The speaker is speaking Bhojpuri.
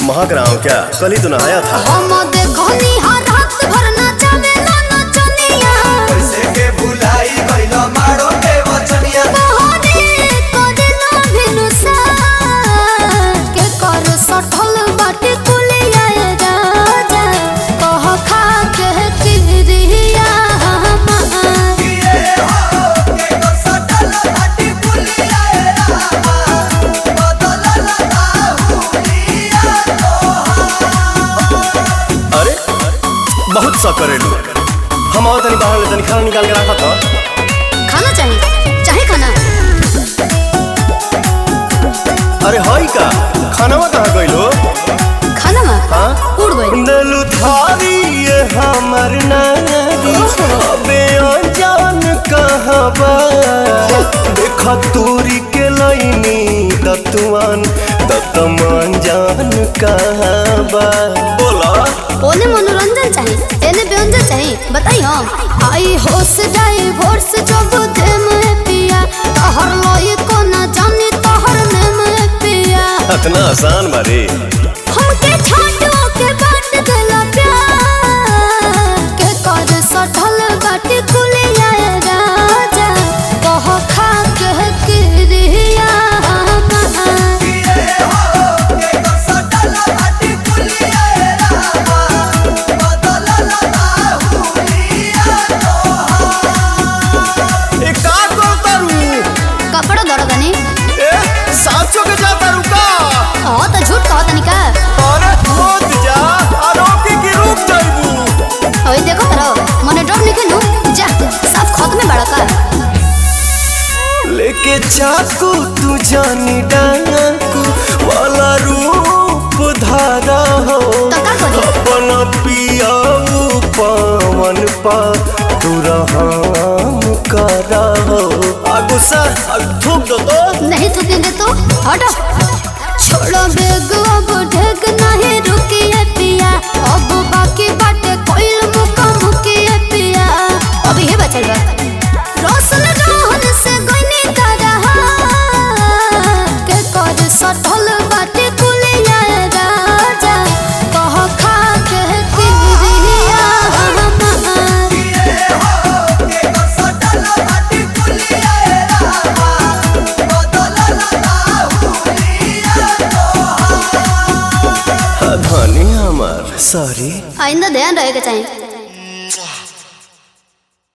महक रहा हूँ क्या कल ही तो नहाया था हम देखनी हर रात भर नचावे ना नचनिया कैसे के भुलाई गइल मारो के वचनिया बहरे करेला भिनुसा के कर सठल बाटे कुलिया राजा कह खा के किरिया हमार ये हो के को सटल हटी पुलिया रामा बदल लगा हुलिया अरे बहुत सा करेलू हम और तनी बाहर में तनी खाना निकाल के रखा था खाना चाहिए चाहे खाना अरे हाई का खानावा कहाँ गइलो खाना में हाँ उड़ गई दलु थारी ये हमर नारी अबे अनजान कहाँ बा देख तूरी के लाइनी दतुआन दतमान जान कहाँ बा बोला ओने मनोरंजन चाहिए एने व्यंजन चाहिए बताई हम आई होश जाए भोर से जब दे में पिया तहर लोई को ना जाने तहर ने में पिया इतना आसान बारे हमके छाटो के बाट देला प्यार के कर सठल बाटे कुलिया राजा कह खा के किरिया हमार ये हो के को सटल हटी पुलिया रामा बदल लगा हुलिया ए का करतारू कपड़ा दरदनी ए साचो के जातारू का हाँ तो झूठ कहत निका अरे मत जा आरोपी की रुक जाइबू ओए देखो तरो मने डर निके नु जा सब खत में बड़का लेके चाकू तू जानी डाकू वाला रूप धारा हो तो का करी अपन पियाऊ पवन पा तू रहम करा हो आ गुस्सा आ थूक दो तो नहीं थूकेंगे तो हटो छोड़ो बेग अब ढेग नहीं रुकिए पिया अब बाकी बाटे कोइल मुका मुकिए पिया अब ये बचल बा रोशन रोहन से गइनी तरह के कर सठल बाटे कुलिया राजा कह खा के किरिया हमार ये हो के को सटल हटी पुलिया रामा बदल लगा हुलिया धनी हमार सॉरी आइंदा ध्यान रहेगा चाहिए